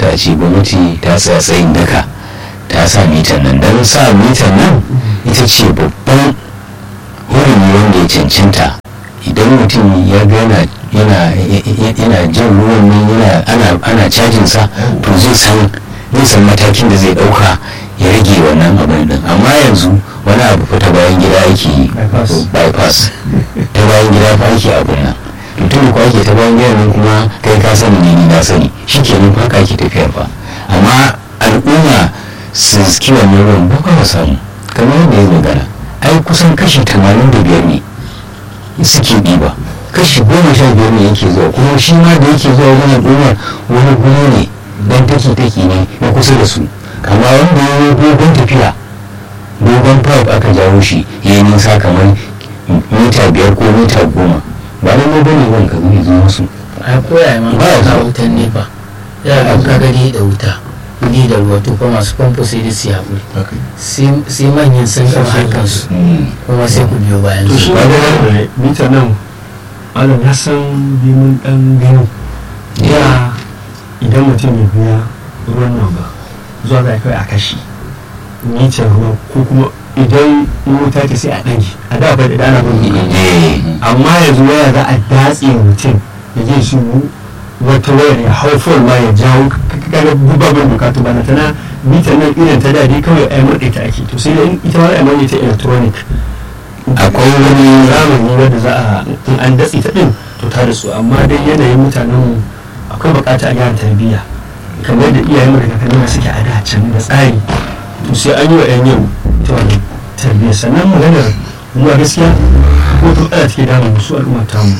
kamata a ce gwamnati ta tsaya tsayin daka ta sa mitan nan don sa mitan nan ita ce babban hurumi wanda ya cancanta idan mutum ya ga yana yana jan ruwan nan yana ana ana cajin sa to zai san zai san matakin da zai dauka ya rage wannan abin din amma yanzu wani abu fa ta bayan gida ake yi bypass ta bayan gida fa ake abin nan mutum ko ake ta bayan gida nan kuma kai ka sani ne ni na sani shikenan fa ka ake tafiyar fa amma al'umma su ski wannan ruwan ba ka samu kamar yadda ya magana ai kusan kashi 85 ne suke ɗiba kashi goma sha biyar ne yake zuwa kuma shi ma da yake zuwa wani al'ummar wani guri ne dan take take ne na kusa da su amma wanda ya yi dogon tafiya dogon pipe aka jawo shi ya yi nisa kamar mita biyar ko mita goma ba na mu bane wani ka zai zo musu a koya ma Ba ya na zuwa. wutan nefa ya ga ka gani da wuta ni da ruwa to kuma masu famfo sai dai su haƙuri sai sai manyan sun gama harkansu kuma sai ku biyo bayan to shi su ba da mita nan malam ya san bimin dan gani ya idan mutum ya biya ruwan nan ba zuwa za a kai a kashi mitar ruwa ko kuma idan wuta ta sai a ɗage a da bai da ana bin eh amma yanzu waya za a datse mutum ya je su wata wayar ya hau fol ma ya jawo kaga babban bukatu ba na tana mitar nan irin ta dadi kawai a murɗe ta ake to sai dai ita ma a mai ta electronic akwai wani zamani wanda za a in an datse ta din to ta da su amma dai yanayin mutanen mu akwai bukata a gyara tarbiyya kamar da iyayen mu da kakanni suke a da can da tsari to sai an yi wa yan yau ita wannan tarbiyya sannan maganar zuwa gaskiya ko to ala take damun su al'umma ta mu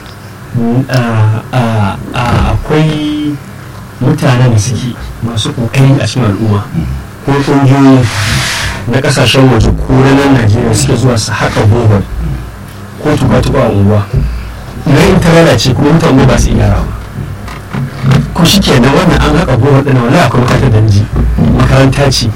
Mm, a- a- a- akwai mutanen da suke masu kokari a cikin al'umma ko ƙungiyoyi na kasashen waje ko na nan najeriya suke zuwa su haƙa bohol ko tuba-tuba a unguwa na in ta lalace kuma mutane ba su iya gyara ba ko shi ke nan wannan an haƙa bohol ɗin wani akwai makarantar da ji makaranta ce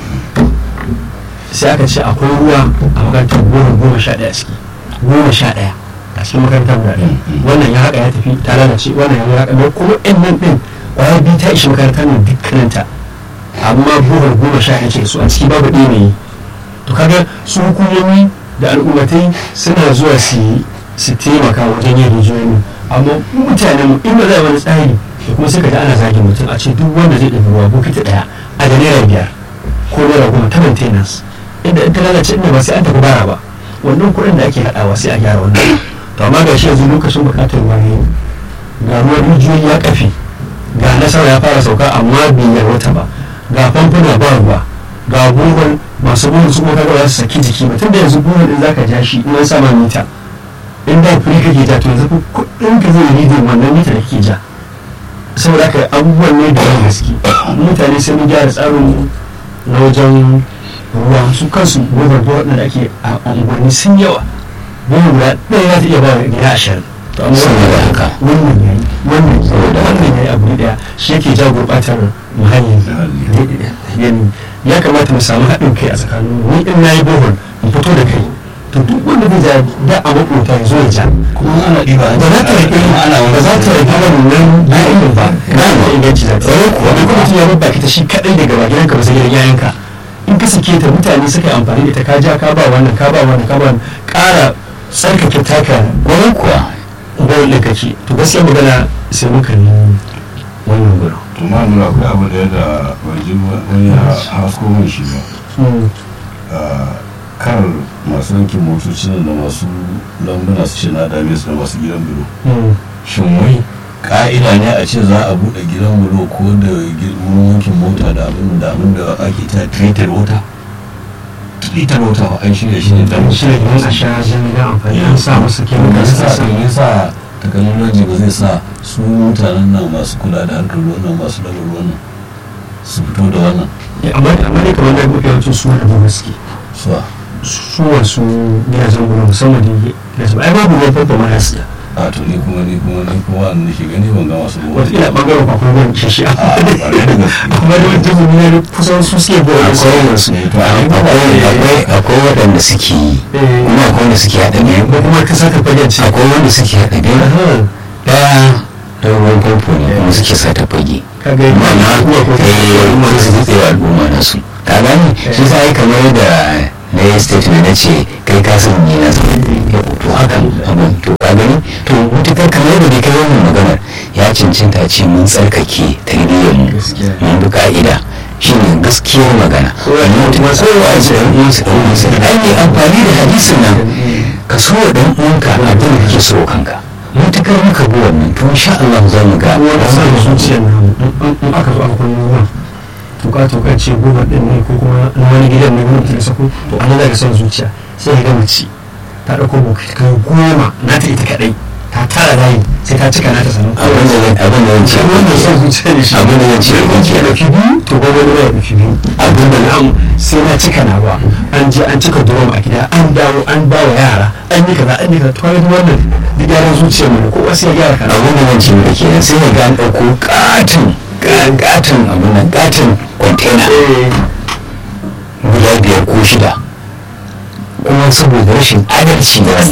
sai aka ce akwai ruwa a makarantar bohol goma sha ɗaya a ciki goma sha ɗaya a cikin makarantar guda ɗaya wannan ya haƙa ya tafi ta lalace wannan ya haƙa mai kuma ɗin nan ɗin ƙwayar biyu ta ishi makarantar nan dukkaninta amma bohol goma sha ɗaya ce su a ciki babu ɗaya mai to kaga su hukumomi da al'ummatai suna zuwa su yi su taimaka wajen yin rijiyoyi amma mutanen mu in ba za a wani tsari da kuma sai ka ji ana zagin mutum a ce duk wanda zai ɗabi ruwa bokiti ɗaya a da naira biyar ko naira goma ta maintenance inda in ta lalace inda ba sai an tafi bara ba wannan kuɗin da ake haɗawa sai a gyara wannan to amma ga shi yanzu lokacin buƙatar ruwa ne ga ruwan rijiyoyi ya kafe ga nasara ya fara sauka amma bai yarwata ba ga famfuna ba ruwa ga buhun masu buhun su kuma kaga ba su saki jiki ba tunda yanzu buhun din zaka ja shi in an sama mita in da kuri kake ja to yanzu kuɗin ka zai ridin wannan mita da kake ja saboda haka abubuwan ne da yawan gaske mutane sai mun gyara tsarin na wajen ruwa su kansu buhun buhun da ake a unguwanni sun yawa buhun guda ɗaya za ta iya ba wa gida ashirin to amma Saboda haka. wannan yayi wannan saboda wannan yayi abu ɗaya shi yake ja gurɓatar muhalli yani ya kamata mu samu haɗin kai a tsakanin ni in nayi bohol in fito da kai to duk wanda zai ja da a makota ya zo ya ja kuma ana ɗiba ba za ta rage ba za ta rage wannan bayan ba na da inganci za ta yi kuwa duk mutum ya babba ta shi kaɗai daga ba gidanka ba sai gidan yayanka in ka sake ta mutane suka yi amfani da ita ka ja ka ba wannan ka ba wannan ka ba wannan ƙara tsarkake taka wani kuwa bawul ɗin kake to gaskiya magana sai muka yi wannan gurin to ma nuna akwai abu da yadda ban ji wani ya hasko min shi ba Ah, kar masu yankin motoci da masu lambuna su ce na dame su da masu gidan bulo shin wai ka'ida ne a ce za a buɗe gidan bulo ko da gi- wurin wankin mota da abin da abin da ake ta treated water treated water ba an shirya shi ne dan shi ne don a sha jami'an amfani an sa masa me chemicals yasa a sa me yasa technology ba zai sa su mutanen nan masu kula da harkar ruwan nan masu daga ruwan nan su fito da wannan amma amma ne kamar da mafi yawancin su wanda ba suke suwa su wasu gidajen gurin musamman da gidajen ai babu ruwan famfo ma nasu da a to ni kuma ni kuma ni kuma wanda nake gani ban ga masu ruwa wataƙila ɓangaren kwakwar ruwan shashi a ƙwarai da gaske amma da wajen mu ne kusan su suke bawa su akwai to a yi akwai akwai akwai waɗanda suke yi kuma akwai wanda suke haɗa biyu ko kuma ka saka fagen ce akwai wanda suke haɗa biyu ɗaya da ruwan famfo ne kuma suke sa ta fage ka ga mana eh su zai wa al'umma na su ka gani shi sa ai kamar yadda na yi statement na ce kai ka san ni na san to haka abin to ka gani to mutukar kamar yadda kai wannan maganar ya cancanta ce mun tsarkake tarbiyyar mu mun bi ka'ida shine gaskiyar magana masu yawa su ɗan uwansu ɗan uwansu ai ne amfani da hadisin nan ka so wa ɗan uwanka abin da kake so kanka mutukar muka bi wannan to insha Allah za mu ga wani san zuciyar nan in aka zo aka kwallo ruwan tuka tuka ce goma din ne ko kuma na wani gidan ne wani mutum sako to an daga son zuciya sai ga mace ta dauko bokai kai goma na ta ita kadai ta tara layi sai ta cika nata sanin abin da abin da zan ce wannan son zuciya ne shi abin da zan ce ko ke da biyu to ba wani ya dauki biyu abin da na'am sai na cika na ba an je an cika drum a gida an dawo an ba wa yara an yi kaza an yi kaza to wani wannan duk yaran zuciya mu ko wasu ya gyara kana abin da zan ce da kenan sai ya ga an ɗauko katin katin abin nan katin kwantena guda biyar ko shida kuma saboda rashin adalci da wani